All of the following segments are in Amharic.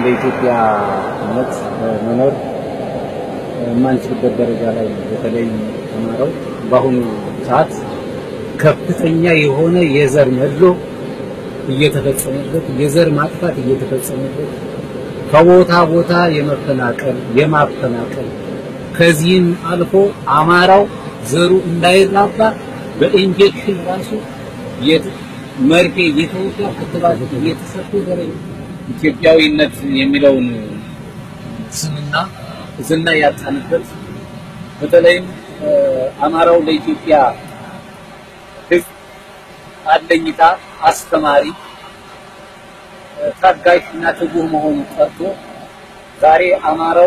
እንደ ኢትዮጵያነት መኖር የማንችልበት ደረጃ ላይ በተለይ አማራው በአሁኑ ሰዓት ከፍተኛ የሆነ የዘር መድሎ እየተፈጸመበት የዘር ማጥፋት እየተፈጸመበት ከቦታ ቦታ የመፈናቀል የማፈናቀል ከዚህም አልፎ አማራው ዘሩ እንዳይራባ በኢንጀክሽን ራሱ መርፌ እየተወጋ ክትባት እየተሰጡ ደረጃ ኢትዮጵያዊነት የሚለውን ስምና ዝና ያጣንበት በተለይም አማራው ለኢትዮጵያ ሕዝብ አለኝታ አስተማሪ ታጋሽ እና ትጉህ መሆኑ ቀርቶ ዛሬ አማራው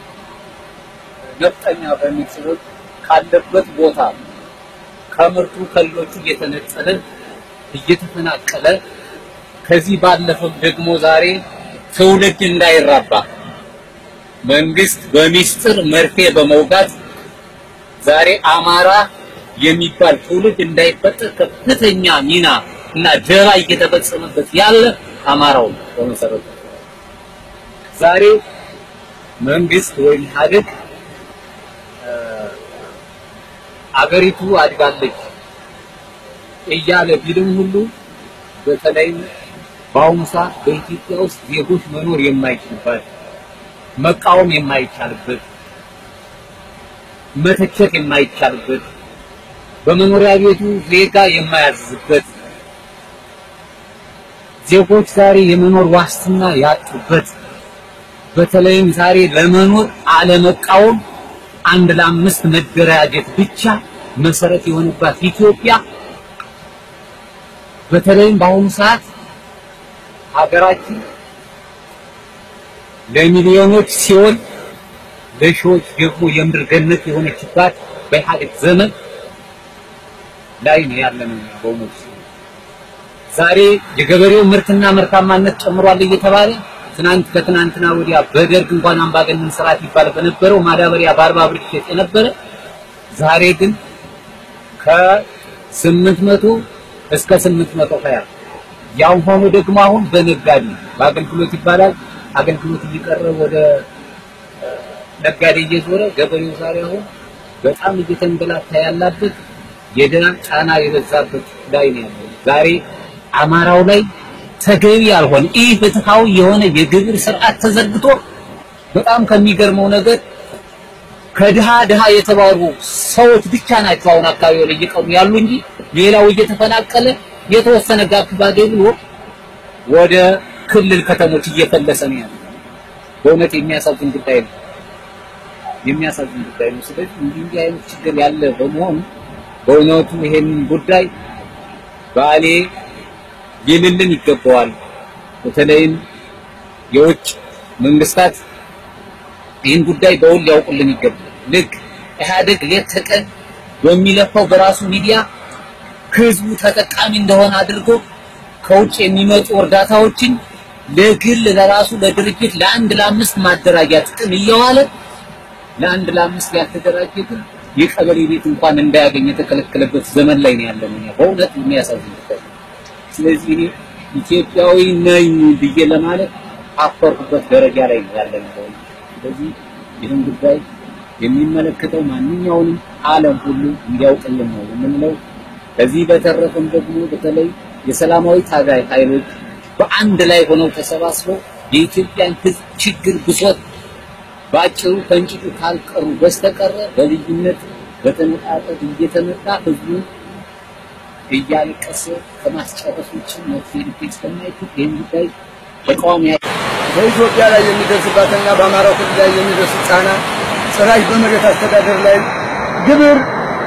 ነፍጠኛ በሚል ስቦት ካለበት ቦታ ከምርቱ ከሌሎቹ እየተነጠለ እየተፈናቀለ ከዚህ ባለፈም ደግሞ ዛሬ ትውልድ እንዳይራባ መንግስት በሚስጥር መርፌ በመውጋት ዛሬ አማራ የሚባል ትውልድ እንዳይፈጠር ከፍተኛ ሚና እና ደባ እየተፈጸመበት ያለ አማራው ነው። በመሰረቱ ዛሬ መንግስት ወይም ኢህአዴግ አገሪቱ አድጋለች እያለ ቢልም ሁሉ በተለይም በአሁኑ ሰዓት በኢትዮጵያ ውስጥ ዜጎች መኖር የማይችልበት መቃወም የማይቻልበት መተቸት የማይቻልበት በመኖሪያ ቤቱ ዜጋ የማያዝበት ዜጎች ዛሬ የመኖር ዋስትና ያጡበት በተለይም ዛሬ ለመኖር አለመቃወም አንድ ለአምስት መደራጀት ብቻ መሰረት የሆነባት ኢትዮጵያ በተለይም በአሁኑ ሰዓት ሀገራችን ለሚሊዮኖች ሲሆን ለሺዎች ደግሞ የምድር ገነት የሆነችባት በኢህአዴግ ዘመን ላይ ነው ያለነው። በእውነቱ ዛሬ የገበሬው ምርትና ምርታማነት ጨምሯል እየተባለ ትናንት ከትናንትና ወዲያ በደርግ እንኳን አምባገነን ስርዓት ይባል በነበረው ማዳበሪያ በአርባ ብር ይሸጥ የነበረ ዛሬ ግን ከስምንት መቶ እስከ ስምንት መቶ ሀያ ያው ሆኖ ደግሞ አሁን በነጋዴ በአገልግሎት ይባላል አገልግሎት እየቀረ ወደ ነጋዴ እየዞረ ገበሬው ዛሬ አሁን በጣም እየተንገላታ ያላበት የደህና ጫና የበዛበት ላይ ነው ያለው። ዛሬ አማራው ላይ ተገቢ ያልሆነ ይህ ፍትሃዊ የሆነ የግብር ስርዓት ተዘርግቶ በጣም ከሚገርመው ነገር ከድሃ ድሃ የተባሉ ሰዎች ብቻ ናቸው አሁን አካባቢው ላይ እየቀሩ ያሉ እንጂ ሌላው እየተፈናቀለ የተወሰነ ጋፕ ባገኝ ብሎ ወደ ክልል ከተሞች እየፈለሰ ነው ያለው። በእውነት የሚያሳዝን ጉዳይ ነው። የሚያሳዝን ጉዳይ ነው። ስለዚህ እንዲህ እንዲህ አይነት ችግር ያለ በመሆኑ በእውነቱ ይሄንን ጉዳይ ባሌ ሊልልን ይገባዋል። በተለይም የውጭ መንግስታት ይህን ጉዳይ በውል ሊያውቁልን ይገባል። ልክ ኢህአዴግ ሌት ተቀን በሚለፋው በራሱ ሚዲያ ህዝቡ ተጠቃሚ እንደሆነ አድርጎ ከውጭ የሚመጡ እርዳታዎችን ለግል ለራሱ ለድርጅት ለአንድ ለአምስት ማደራጃ ጥቅም እየዋለ ለአንድ ለአምስት ያልተደራጀ ግን የቀበሌ ቤት እንኳን እንዳያገኝ የተከለከለበት ዘመን ላይ ነው ያለነው። በእውነት የሚያሳዝን ጉዳይ ነው። ስለዚህ እኔ ኢትዮጵያዊ ነኝ ብዬ ለማለት አፈርኩበት ደረጃ ላይ ነው ያለነው። ስለዚህ ይህን ጉዳይ የሚመለከተው ማንኛውንም ዓለም ሁሉ እንዲያውቅልን ነው የምንለው። ከዚህ በተረፈም ደግሞ በተለይ የሰላማዊ ታጋይ ኃይሎች በአንድ ላይ ሆነው ተሰባስበው የኢትዮጵያን ሕዝብ ችግር ብሶት በአጭሩ ከእንጭጩ ካልቀሩ በስተቀረ በልዩነት በተነጣጠል እየተመጣ ህዝቡን እያለቀሰ ከማስጨረስ ውጭ መፍትሄ ሊገኝ ስለማይችል ይህን ጉዳይ ተቃዋሚ በኢትዮጵያ ላይ የሚደርስባትና በአማራው ክልል ላይ የሚደርስ ጫና ጭራሽ በመሬት አስተዳደር ላይ ግብር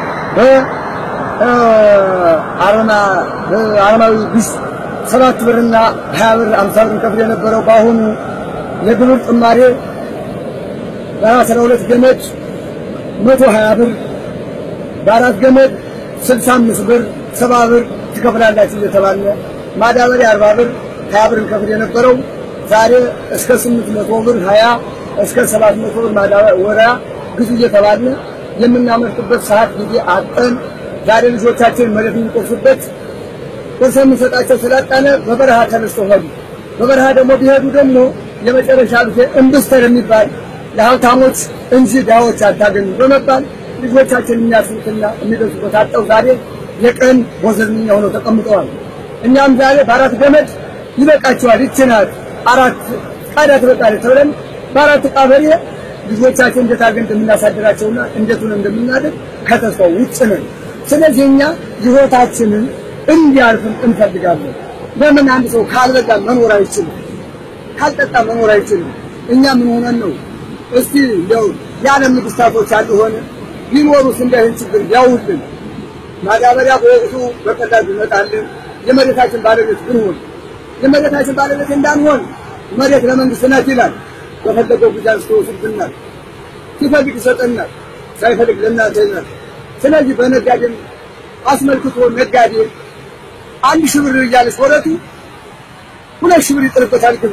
በአረማዊ ቢስ ሰባት ብርና ሀያ ብር አምሳ ብር ከፍል የነበረው በአሁኑ የግብር ጭማሬ በአስራ ሁለት ገመድ መቶ ሀያ ብር በአራት ገመድ ስልሳ አምስት ብር ሰባ ብር ትከፍላላችሁ እየተባለ ማዳበሪያ አርባ ብር ሀያ ብር ከፍል የነበረው ዛሬ እስከ ስምንት መቶ ብር ሀያ እስከ ሰባት መቶ ብር ማዳበሪያ ግዙ እየተባለ የምናመርትበት ሰዓት ጊዜ አጠን ዛሬ ልጆቻችን መሬት የሚቆርሱበት ቁርስ የምንሰጣቸው ስላጣነ በበረሃ ተነስተው ሄዱ። በበረሃ ደግሞ ቢሄዱ ደግሞ የመጨረሻ ጊዜ እምብስተር የሚባል ለሀብታሞች እንጂ ድሃዎች አታገኙ በመባል ልጆቻችን የሚያስቡትና የሚደርሱበት አጠው ዛሬ የቀን ወዘንኛ ሆነው ተቀምጠዋል። እኛም ዛሬ በአራት ገመድ ይበቃቸዋል፣ ይችናት አራት ቃዳ ትበቃለች ተብለን በአራት ዕቃ በሬ ልጆቻችን እንዴት አድርገን እንደምናሳድራቸውና እንዴት ሆነን እንደምናደርግ ከተስፋው ውጭ ነን። ስለዚህ እኛ ህይወታችንን እንዲያልፍን እንፈልጋለን። ለምን አንድ ሰው ካልበላ መኖር አይችልም፣ ካልጠጣ መኖር አይችልም። እኛ ምን ሆነን ነው? እስቲ እንደው የዓለም ንግስታቶች ያሉ ሆነ ቢኖሩስ እንደ ይህን ችግር ያውልን ማዳበሪያ በወቅቱ በቀላሉ ይመጣልን። የመሬታችን ባለቤት ብንሆን የመሬታችን ባለቤት እንዳንሆን መሬት ለመንግስት ናት ይላል። በፈለገው ጊዜ አንስቶ ይወስድብናል። ሲፈልግ ይሰጠናል፣ ሳይፈልግ ለእናንተ ይላል። ስለዚህ በነጋዴም አስመልክቶ ነጋዴ አንድ ሺህ ብር እያለች ወረቱ ሁለት ሺህ ብር ይጥልበታል። ግቡ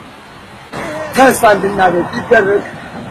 ተስፋ እንድናደርግ ይደረግ።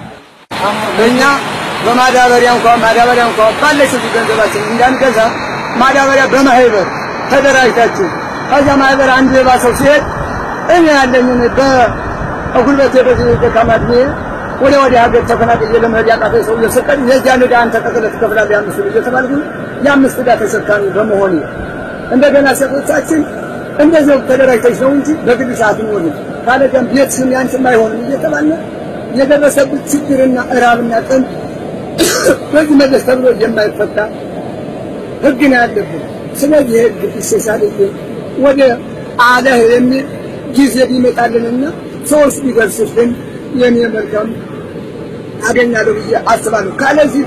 ለእኛ በማዳበሪያ እንኳን ማዳበሪያ እንኳን ባለችው ገንዘባችን እንዳንገዛ ማዳበሪያ በማህበር ተደራጅታችሁ ከዛ ማህበር አንድ የባሰው ሲሄድ እኔ ያለኝን በጉልበቴ በዚህ ደካማ ዕድሜ ወደ ወዲያ ሀገር ተፈናቅዬ ለመሄድ ያቃተኝ ሰው እየሰቀድ የዚያን ዕዳ አንተ ጠቅልለህ ትከፍላለህ የአምስት ብር እየተባልኩ የአምስት ዕዳ ተሸካሚ በመሆኔ እንደገና ሴቶቻችን እንደዚያው ተደራጅተሽ ነው እንጂ በግል ሰዓት ሆን ካለዚያም ቤትሽም ያንቺም አይሆንም እየተባለ የደረሰብት ችግርና እራብና ጥም በዚህ መለስ ተብሎ የማይፈታ ህግ ነው ያለብን። ስለዚህ ህግ ይሻሻልልን ወደ አለህ የሚል ጊዜ ቢመጣልንና ሰዎች ቢደርስልን የኔ መልካም አገኛለሁ ብዬ አስባለሁ። ካለዚህ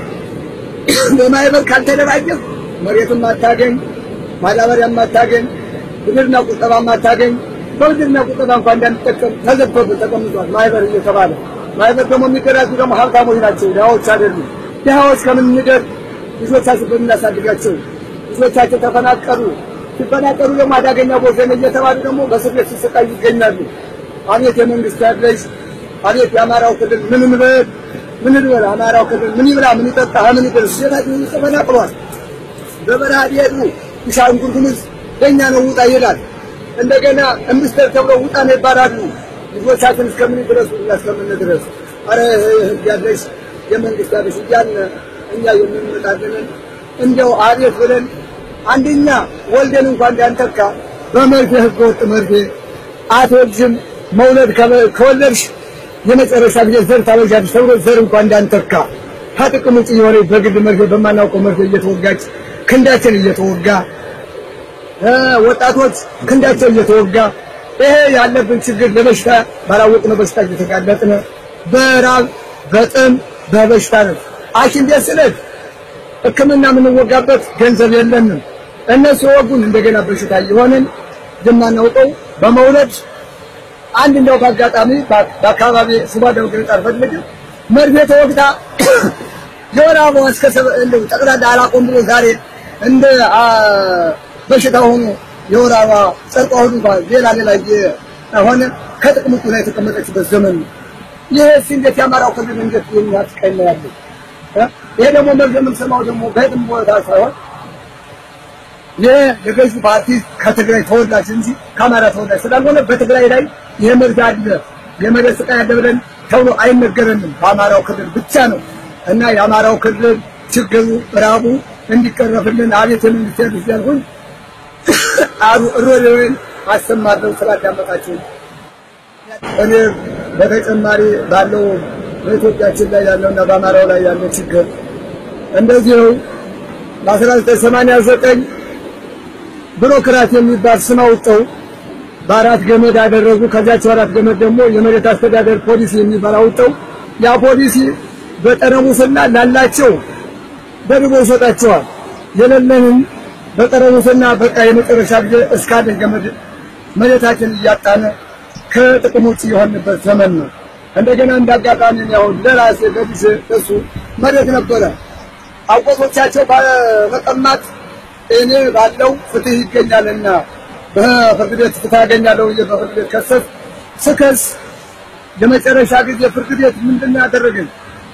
በማህበር ካልተደራጀህ መሬትም አታገኝ፣ ማዳበሪያም አታገኝ፣ ብድርና ቁጠባም አታገኝ። በብድርና ቁጠባ እንኳን እንዳንጠቀም ተዘግቶብን ተቀምጧል ማህበር እየተባለ ማህበር ደግሞ የሚደራጁ ደግሞ ሀብታሞች ናቸው፣ ድሃዎች አይደሉም። ድሃዎች ከምን እንደር ልጆቻችን በምናሳድጋቸው ልጆቻቸው ተፈናቀሉ። ሲፈናቀሉ ደግሞ አዳገኛ ቦዘን እየተባሉ ደግሞ በእስር ቤት ሲሰቃዩ ይገኛሉ። አቤት የመንግስት ያለሽ አቤት የአማራው ክልል ምን እንበል ምን እንበል አማራው ክልል ምን ይብላ ምን ይጠጣ ምን ይደርስ ሴታችን ተፈናቅሏል። በበረሃ ሊሄዱ ቤኒሻንጉል ጉሙዝ ለእኛ ነው ውጣ ይላል። እንደገና እምብስተር ተብሎ ውጣ ነው ይባላሉ። ልጆቻችን እስከምን ድረሱ እና እስከምን ድረስ አረ ህግ ያለሽ የመንግስት ያለሽ እያልን እኛ የምንመጣልን እንደው አቤት ብለን አንደኛ ወልደን እንኳን እንዳንተካ በመርፌ ህገ ወጥ መርፌ አትወልጅም መውለድ ከወለድሽ የመጨረሻ ጊዜ ዘር ታበዣለሽ ተብሎ ዘር እንኳን እንዳንተካ ከጥቅም ውጭ የሆነ በግል መርፌ በማናውቀው መርፌ እየተወጋች ክንዳችን እየተወጋ ወጣቶች ክንዳቸው እየተወጋ ይሄ ያለብን ችግር ለበሽታ ባላወቅነው በሽታ እየተጋለጥን በራብ በጥም በበሽታ ነው። ሐኪም ቤት ስለት ሕክምና የምንወጋበት ገንዘብ የለንም። እነሱ የወጉን እንደገና በሽታ እየሆንን የማናውቀው በመውለድ አንድ እንደው በአጋጣሚ በአካባቢ ስባ ደውግን ጣልፈልግ መርፌ ተወግታ የወር አበባ እስከ እንደው ጠቅላላ አላቆም ብሎ ዛሬ እንደ በሽታ ሆኖ የወር አበባ ጸርቋ ሁሉ ሌላ ሌላ ሆነ ከጥቅም ውጭ ላይ የተቀመጠችበት ዘመን ነው። ይሄ እንዴት የአማራው ክልል እንዴት የሚያስቀኝ ነው ያለው? ይሄ ደግሞ መርዝ የምንሰማው ደግሞ በየትም ቦታ ሳይሆን ይሄ የገዢ ፓርቲ ከትግራይ ተወላጅ እንጂ ከአማራ ተወላጅ ስላልሆነ በትግራይ ላይ ይሄ መርዝ አለ የመሬት ስቃይ አለ ብለን ተብሎ አይነገረንም። በአማራው ክልል ብቻ ነው እና የአማራው ክልል ችግሩ ራቡ እንዲቀረፍልን አቤት የመንግስት ያሉት ያልኩኝ አሩ እሮሬውን አሰማለሁ ስላዳመጣችሁ እኔ በተጨማሪ ባለው በኢትዮጵያችን ላይ ያለውና በአማራው ላይ ያለው ችግር እንደዚሁ በ1989 ቢሮክራት የሚባል ስም አውጥተው በአራት ገመድ አደረጉ። ከዚያቸው አራት ገመድ ደግሞ የመሬት አስተዳደር ፖሊሲ የሚባል አውጥተው ያ ፖሊሲ በጠረሙስና ላላቸው ደርቦ ይሰጣቸዋል። የሌለንን በጠረሙስና በቃ የመጨረሻ ጊዜ እስካለ ገመድ መሬታችን እያጣነ ከጥቅም ውጭ የሆንበት ዘመን ነው። እንደገና እንዳጋጣሚ ያው ለራሴ ለልጅ እሱ መሬት ነበረ አጎቶቻቸው በመቀማት እኔ ባለው ፍትህ ይገኛልና በፍርድ ቤት ፍትህ አገኛለሁ ብዬ በፍርድ ቤት ከሰስ ስከስ የመጨረሻ ጊዜ ፍርድ ቤት ምንድን ያደረገኝ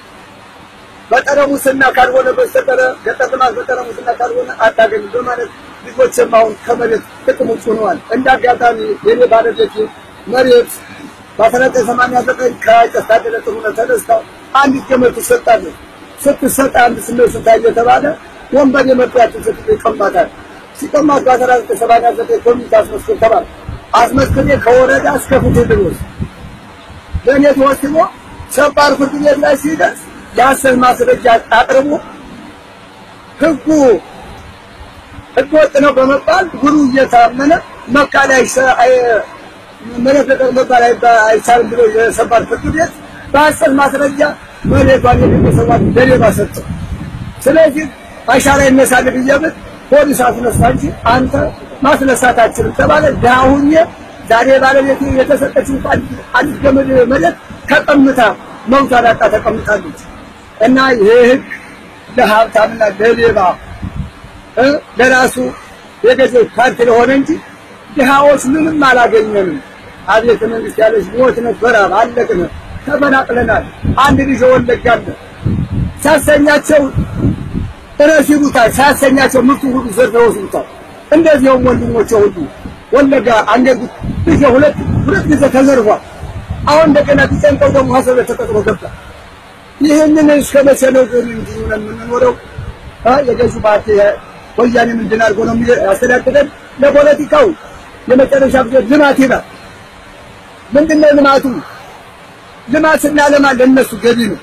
በጠረሙስና ካልሆነ በስተቀረ ገጠር ልማት በጠረሙስና ካልሆነ አታገኝም በማለት ልጆችም አሁን ከመሬት ጥቅም ውጭ ሆነዋል። እንደ አጋጣሚ የኔ ባለቤቴ መሬት በ1989 ከቄስ ታደለ ጥሩነህ ተነስተው አንዲት ገመድ ትሰጣለች። ስትሰጥ አንድ ስሜት ስታይ እየተባለ ወንበር የመጣያችን ስትል ይቀማታል። ሲቀማት በ1989 ኮሚቴ አስመስክር ተባለ። አስመስክሬ ከወረዳ እስከ ፍትህ ድረስ ለእኔ ተወስኖ ሰባር ፍርድ ቤት ላይ ሲደርስ የሐሰት ማስረጃ አቅርቦ ህጉ ህገ ወጥ ነው በመባል ጉሩ እየታመነ መካ ላይ መለቀቅ መባል አይቻልም ብሎ የሰባር ፍርድ ቤት በሐሰት ማስረጃ መሬቷን የሚሰዋት ለሌባ ሰጠ። ስለዚህ አሻራ ይነሳል ብዬ ብል ፖሊስ አስነሳ እንጂ አንተ ማስነሳት አትችልም ተባለ። ዳሁኜ ዛሬ ባለቤት የተሰጠችው አንዲት ገመድ መሬት ተቀምታ መውታ ዳጣ ተቀምጣለች። እና ይሄ ህግ ለሀብታምና ለሌባ ለራሱ የገዢው ፓርቲ ለሆነ እንጂ ድሃዎች ምንም አላገኘንም። አቤተ መንግስት ያለች ሞት ነበረ፣ አለቅን፣ ተፈናቅለናል። አንድ ልጅ ወለጋለ ሲያሰኛቸው እረስ ይሉታል፣ ሲያሰኛቸው ምርቱ ሁሉ ዘርፈው ይወስዱታል። እንደዚያውም ወንድሞቼ ሁሉ ወለጋ አንገት ልጅ ሁለት ሁለት ጊዜ ተዘርፏል። አሁን እንደገና ቢጨንቀው ደግሞ ሀሰብ ተቀጥሮ ገባ። ይህንን እስከ መቼ ነው ግን እንዲህ ሆነን የምንኖረው? የገዢ ፓርቲ ወያኔ ምንድን አድርጎ ነው ያስተዳድረን? ለፖለቲካው የመጨረሻ ጊዜ ልማት ይላል። ምንድነው ልማቱ? ልማት ስናለማ ለእነሱ ገቢ ነው።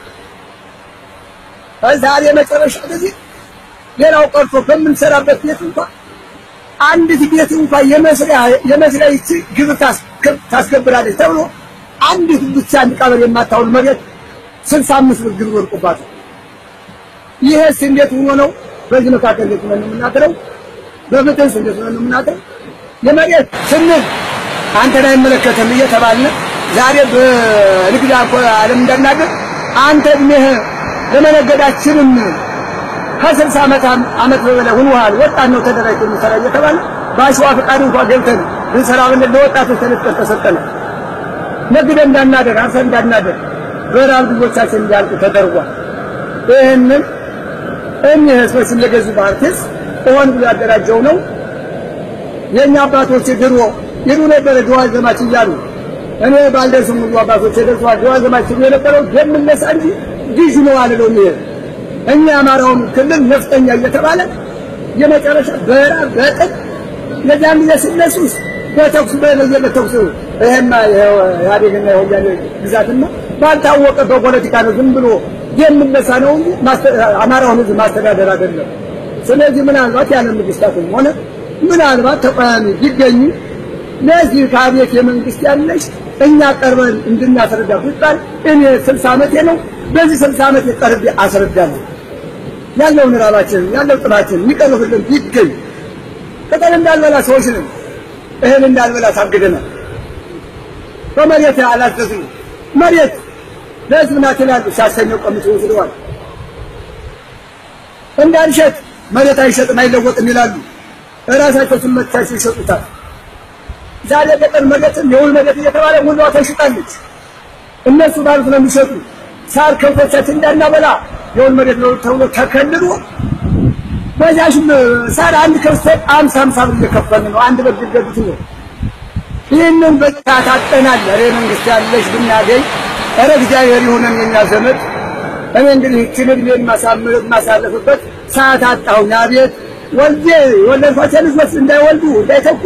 ዛሬ የመጨረሻ ጊዜ ሌላው ቀርቶ በምንሰራበት ቤት እንኳን አንዲት ቤት እንኳን የመስሪያ የመስሪያ ይቺ ግብር ታስገብራለች ተብሎ አንዲት ብቻ አንድ ቀበሌ የማታውል መሬት ስልሳ አምስት ብር ግብር ወድቆባታል። ይሄስ እንዴት ሆኖ ነው? በዚህ መካከል እንዴት ነው የምናገረው? በፍትህስ እንዴት ነው የምናገረው? የመሬት ስንል አንተን አይመለከትም እየተባልን ዛሬ በንግድ ዓለም እንዳናገር አንተ እድሜህ ለመነገዳችንም ከስልሳ ዓመት ዓመት በበላይ ሆኗል። ወጣት ነው ተደራጅቶ የሚሰራ እየተባለ በአሸዋ ፈቃድ እንኳን ገብተን ብንሰራ ብንል ለወጣቶች ተለጥቀን ተሰጠን። ነግደን እንዳናደር አርሰን እንዳናደር በራብ ልጆቻችን እንዲያልቁ ተደርጓል። ይህንን እኒህ ህዝቦች እንደገዙ ፓርቲስ ሆን ብሎ ያደራጀው ነው። የእኛ አባቶች ድሮ ይሉ ነበረ ድዋል ዘማች እያሉ እኔ ባልደርስም ሁሉ አባቶች ደርሰዋል። ድዋል ዘማች ሲሉ የነበረው ደም ነሳ እንጂ ግዥ ነው አልለውም። ይሄ እኛ የአማራውን ክልል ነፍጠኛ እየተባለ የመጨረሻ በራብ በጥቅ የዚያን ጊዜ ሲነሱ በተኩስ በለየለት ተኩስ ይሄማ ኢህአዴግና የወያኔ ግዛትና ባልታወቀ በፖለቲካ ነው ዝም ብሎ የምነሳ ነው እንጂ አማራውን ህዝብ ማስተዳደር አይደለም። ስለዚህ ምናልባት ያለ መንግስታትም ሆነ ምናልባት ተቃዋሚ ቢገኙ ለዚህ ከአቤት የመንግስት ያለሽ እኛ ቀርበን እንድናስረዳ ቢባል እኔ ስልሳ ዓመቴ ነው። በዚህ ስልሳ ዓመት ቀርቤ አስረዳለሁ። ያለውን ራባችንን ያለው ጥላችን የሚቀርብልን ቢገኝ ቅጠል እንዳልበላ ሰዎች ነን። እህል እንዳልበላ ታግደናል። በመሬት አላዘዝንም። መሬት ለህዝብ ናት ይላሉ። ሲያሰኘው ቀምቶ ወስደዋል። እንዳንሸጥ መሬት አይሸጥም አይለወጥም ይላሉ። እራሳቸው ስመቻቸው ይሸጡታል። ዛሬ ገጠር መሬትም የውል መሬት እየተባለ ሙሏ ተሽጣለች። እነሱ ባሉት ነው የሚሸጡ። ሳር ከብቶቻችን እንዳናበላ የውል መሬት ነው ተብሎ ተከልሎ በዛሽም ሳር አንድ ከብት አምሳ አምሳ ብር እየከፈልን ነው። አንድ በግ ገዱት ነው። ይህንን በጣት አጠናል። ኧረ መንግስት ያለሽ ብናገኝ ኧረ እግዚአብሔር ይሁነን የኛ ዘመድ። እኔ እንግዲህ ይህችን ዕድሜን ማሳምር ማሳለፍበት ሰዓት አጣሁኝ። አቤት ወልጄ የወለድኳቸው ልጆች እንዳይወልዱ እንዳይተኩ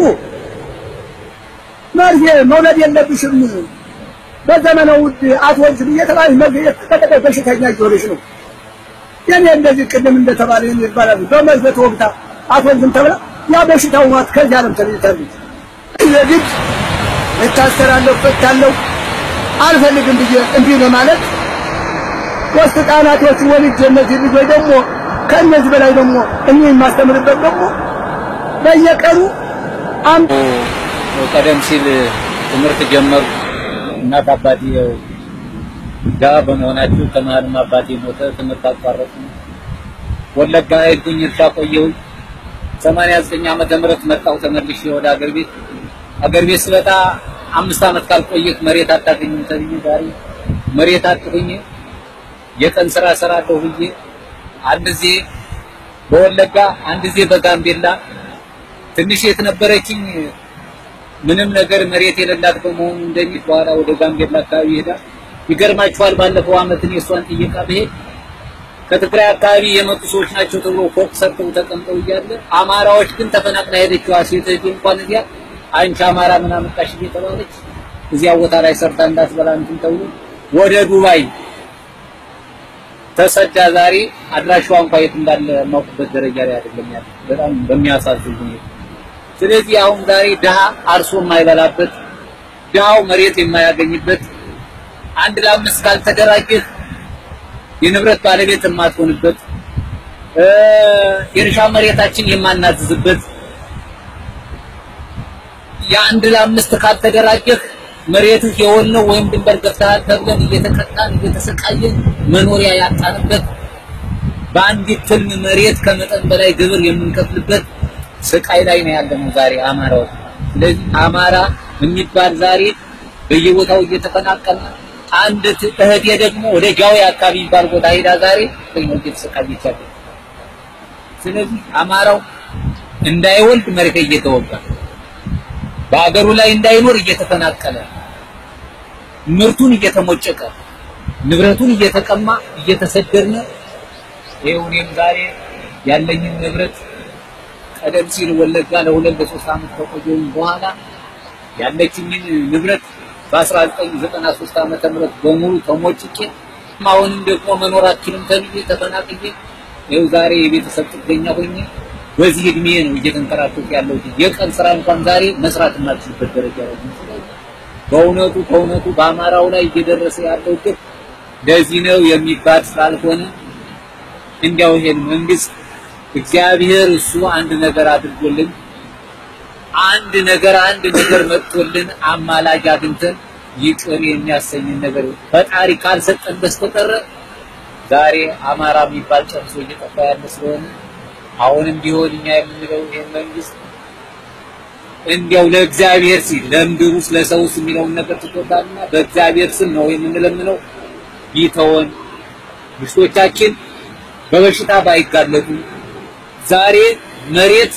መርፌ መውለድ የለብሽም በዘመነ ውድ አትወልጅም እየተባለች መገኘት ተቀጠቀ በሽተኛ እየሆነች ነው። የኔ እንደዚህ ቅድም እንደተባለ ይህን ይባላል በመርፌ ተወግታ አትወልጅም ተብላ ያ በሽታው ማት ከዚህ ዓለም ተለይታለች። የግድ እታሰራለሁ እፈታለሁ አልፈልግም ብዬ እንዲህ ለማለት ሶስት ህጻናቶች ወልጄ እነዚህ ልጆች ደግሞ ከእነዚህ በላይ ደግሞ እኔ የማስተምርበት ደግሞ በየቀኑ አም ቀደም ሲል ትምህርት ጀመሩ። እናት አባቴ ያው ድሀ በመሆናቸው ከመሀልም አባቴ ሞተ። ትምህርት አቋረጡ። ወለጋ ሄድኩኝ፣ እርሻ ቆየሁኝ። 89 ዓመተ ምህረት መጣሁ ተመልሼ ወደ አገር ቤት። አገር ቤት ስበጣ አምስት ዓመት ካልቆየህ መሬት አታገኝም ተብዬ ዛሬ መሬት አጥሁኝ የቀን ስራ እሰራለሁ ብዬ አንድ ጊዜ በወለጋ አንድ ጊዜ በጋምቤላ ትንሽ የት ነበረችኝ ምንም ነገር መሬት የሌላት በመሆኑ እንደሚል በኋላ ወደ ጋምቤላ አካባቢ ይሄዳል። ይገርማችኋል። ባለፈው ዓመት እኔ እሷን ጥየቃ ብሄድ ከትግራይ አካባቢ የመጡ ሰዎች ናቸው ተብሎ ፎቅ ሰርተው ተቀምጠው እያለ አማራዎች ግን ተፈናቅላ ሄደችዋ ሴት እህቴ እንኳን እዚያ አንቺ አማራ ምን አመጣሽ እየተባለች እዚያ ቦታ ላይ ሰርታ እንዳትበላ እንትን ተብሎ ወደ ዱባይ ተሰዳ ዛሬ አድራሻዋ እንኳን የት እንዳለ የማውቅበት ደረጃ ላይ አይደለም ያለ። በጣም በሚያሳዝን ሁኔታ። ስለዚህ አሁን ዛሬ ድሃ አርሶ የማይበላበት ድሃው መሬት የማያገኝበት አንድ ለአምስት ካልተደራጀህ የንብረት ባለቤት የማትሆንበት የእርሻ መሬታችን የማናዝዝበት የአንድ ለአምስት ካልተደራጀህ መሬትህ የወልነው ወይም ድንበር ገፍተሃል ተብለን እየተቀጣን እየተሰቃየን መኖሪያ ያጣንበት በአንዲት ትልም መሬት ከመጠን በላይ ግብር የምንከፍልበት ስቃይ ላይ ነው ያለነው ዛሬ አማራው። ስለዚህ አማራ የሚባል ዛሬ በየቦታው እየተፈናቀለ አንድ እህቴ ደግሞ ወደ ጃዊ አካባቢ የሚባል ቦታ ሄዳ ዛሬ ነው እየተሰቃየች ያለች። ስለዚህ አማራው እንዳይወልድ መሬት እየተወጋ በአገሩ ላይ እንዳይኖር እየተፈናቀለ ምርቱን እየተሞጨቀ ንብረቱን እየተቀማ እየተሰደድነ ይኸው እኔም ዛሬ ያለኝን ንብረት ቀደም ሲል ወለጋ ለሁለት ለሶስት ዓመት ከቆየሁኝ በኋላ ያለችኝን ንብረት በ1993 ዓመተ ምህረት በሙሉ ተሞጭቄ አሁንም ደግሞ መኖራችንም ተብዬ ተፈናቅዬ ይኸው ዛሬ የቤተሰብ ጥገኛ ሆኜ በዚህ እድሜ ነው እየተንከራተትኩ ያለሁት። የቀን ስራ እንኳን ዛሬ መስራት የማልችልበት ደረጃ ላይ ነው። በእውነቱ ከእውነቱ በአማራው ላይ እየደረሰ ያለው ግፍ ለዚህ ነው የሚባል ስላልሆነ እንዲያው ይሄን መንግስት እግዚአብሔር እሱ አንድ ነገር አድርጎልን አንድ ነገር አንድ ነገር መጥቶልን አማላጅ አግኝተን ይቅር የሚያሰኝን ነገር ፈጣሪ ካልሰጠን በስተቀር ዛሬ አማራ የሚባል ጨርሶ እየጠፋ ያለ ስለሆነ አሁንም ቢሆን እኛ የምንለው ይሄን መንግስት እንዲያው ለእግዚአብሔር ሲል ለምድሩስ ለሰውስ የሚለውን ነገር ትቶታልና በእግዚአብሔር ስም ነው የምንለምነው። ቢተወን ሚስቶቻችን በበሽታ ባይጋለጡ ዛሬ መሬት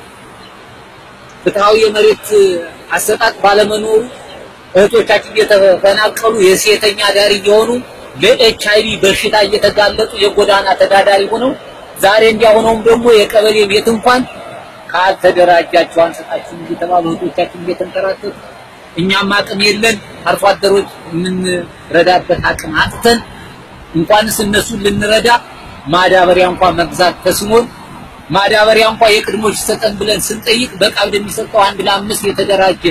ፍትሃዊ የመሬት አሰጣጥ ባለመኖሩ እህቶቻችን እየተፈናቀሉ የሴተኛ ዳሪ እየሆኑ ለኤች አይቪ በሽታ እየተጋለጡ የጎዳና ተዳዳሪ ሆነው ዛሬ እንዲያሆነውም ደግሞ የቀበሌ ቤት እንኳን ካልተደራጃችሁ አንሰጣችሁ እየተባሉ እህቶቻችን እየተንከራተቱ እኛም አቅም የለን አርሶ አደሮች የምንረዳበት አቅም አጥተን እንኳንስ እነሱን ልንረዳ ማዳበሪያ እንኳን መግዛት ተስኖን ማዳበሪያ እንኳን የቅድሞች ይሰጠን ብለን ስንጠይቅ በቀብድ የሚሰጠው አንድ ለአምስት የተደራጀ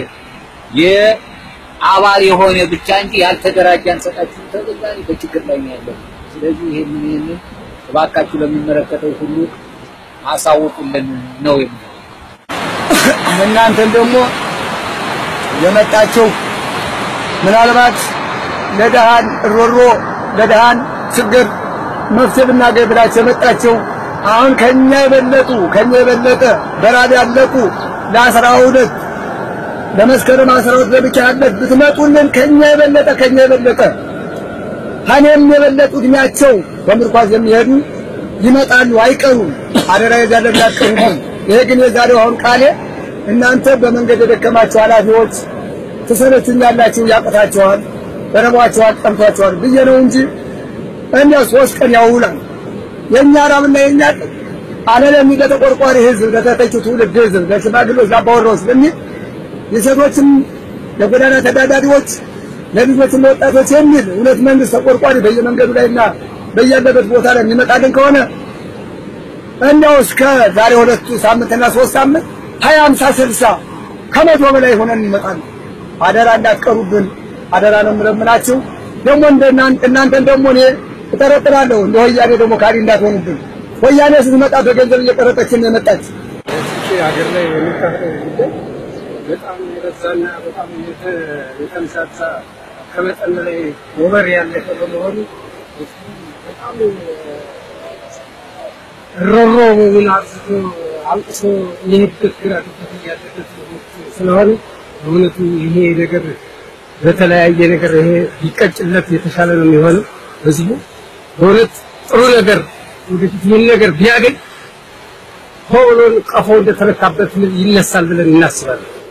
የአባል የሆነ ብቻ እንጂ ያልተደራጀ አንሰጣችሁ ተገዛሪ በችግር ላይ ነው ያለው። ስለዚህ ይሄንን ይሄንን እባካችሁ ለሚመለከተው ሁሉ አሳውቁልን ነው የሚለው። እናንተን ደግሞ የመጣችሁ ምናልባት ለደሃን ሮሮ ለደሃን ችግር መፍትሄ ብናገኝ ብላችሁ የመጣችሁ አሁን ከኛ የበለጡ ከኛ የበለጠ በራብ ያለቁ ለአስራ ሁለት ለመስከረም አስራ ሁለት ለብቻ ያለት ብትመጡልን ከኛ የበለጠ ከኛ የበለጠ ከኔም የበለጡ እድሜያቸው በምርኳዝ የሚሄዱ ይመጣሉ፣ አይቀሩም። አደራ የዛለ እንዳትቀሩብን። ይሄ ግን የዛሬው አሁን ቃሌ እናንተ በመንገድ የደከማችሁ ኃላፊዎች ትሰለቹኛላችሁ፣ ያቅታችኋል፣ በረቧችኋል፣ ጠምቷችኋል ብዬ ነው እንጂ እኛ ሶስት ቀን ያውላል። የኛ ራብና የኛ ጥም አለለም ለተቆርቋሪ ህዝብ፣ ለተተኪው ትውልድ ህዝብ፣ ለሽማግሌዎች፣ ለአባወራዎች በሚል የሴቶችም ለጎዳና ተዳዳሪዎች ለልጆችም ለወጣቶች የሚል እውነት መንግስት ተቆርቋሪ በየመንገዱ ላይና በያለበት ቦታ ላይ የሚመጣልን ከሆነ እንደው እስከ ዛሬ ሁለቱ ሳምንትና ሶስት ሳምንት ሀያ አምሳ ስልሳ ከመቶ በላይ ሆነን እንመጣለን። አደራ እንዳትቀሩብን አደራ ነው የምለምናችሁ። ደግሞ እናንተን ደግሞ እኔ እጠረጥራለሁ እንደ ወያኔ ደግሞ ካሪ እንዳትሆኑብን። ወያኔ ስትመጣ በገንዘብ እየቀረጠችን ነው የመጣች። ሀገር ላይ የሚካሄደው ጉዳይ በጣም የበዛና በጣም የተንሳሳ ከመጠን በላይ ወበር ያለፈ በመሆኑ በጣም ሮሮ ምን አብዝቶ አልቅሶ የሄድበት ግራ ገብቶት ያለበት ስለሆነ በእውነቱ ይሄ ነገር በተለያየ ነገር ይሄ ቢቀጭለት የተሻለ ነው የሚሆነው። ህዝቡ በእውነት ጥሩ ነገር ወደፊት ይህን ነገር ቢያገኝ ሆብሎን ቀፎ እንደተረካበት ይነሳል ብለን እናስባለን።